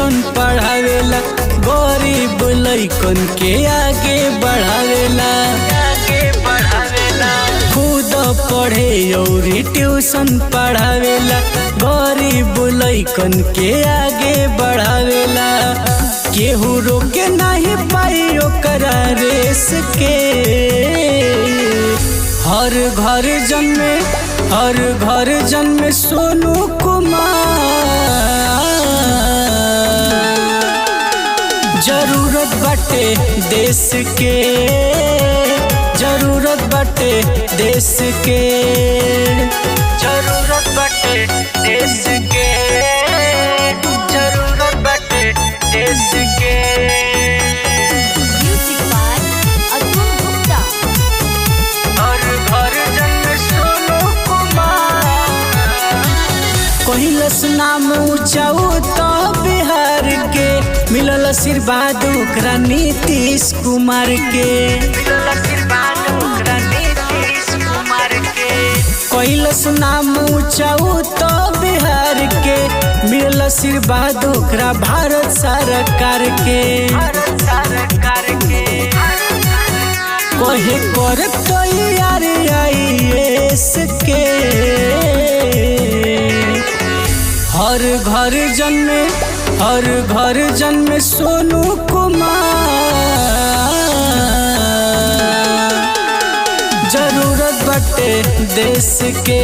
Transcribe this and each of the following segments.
Tuition पढ़ावेला गरीब लइकन के आगे बढ़ावेला आगे बढ़ावेला खुद पढ़े और ट्यूशन पढ़ावेला गरीब लइकन के आगे बढ़ावेला केहू रोके नहीं पाई ओकरा रेस के हर घर जन्मे हर घर जन्मे सोनू कुमार जरूरत बाटे देश के जरूरत बाटे देश के जरूरत बाटे देश के जरूरत बाटे देश के Music by Atul Gupta. हर घर जन्म सोनू कुमार कहिलस नाम ऊंचाऊ तो बिहार के मिलल आशीर्वाद ओकरा नीतीश कुमार के मिलल आशीर्वाद ओकरा नीतीश कुमार के कहिलस नाम ऊंचाऊ तो बिहार के मिलल आशीर्वाद ओकरा भारत सरकार के भारत सरकार के कहे कर तैयार आईएएस के हर घर जन्मे हर घर जन्मे सोनू कुमार जरूरत बटे देश के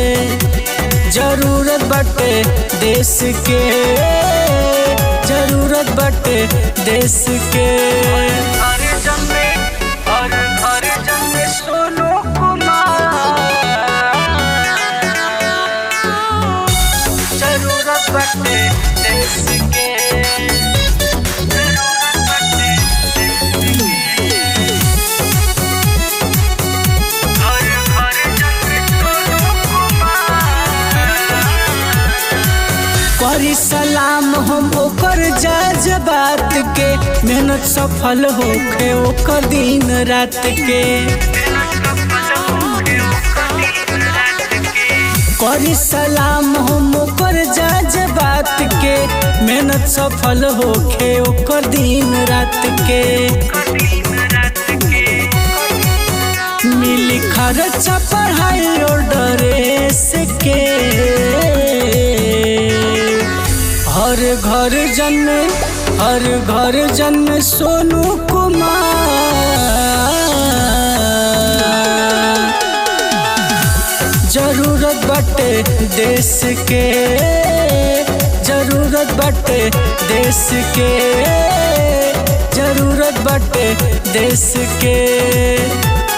जरूरत बटे देश के जरूरत बटे देश के हर जन्मे हर घर जन्मे सोनू कुमार जरूरत बटे देश के जरूरत बटे देश के हर घर जन्मे सोनू कुमार करी सलाम हम ओकर जज बात के मेहनत सफल होखे ओकर दिन रात के करी सलाम हम ओकर जज बात के मेहनत सफल होखे ओकर दिन रात के मिली खर्चा पढ़ाई और ड्रेस के हर घर जन्मे हर घर जन्मे सोनू कुमार जरूरत बटे देश के जरूरत बटे देश के जरूरत बटे देश के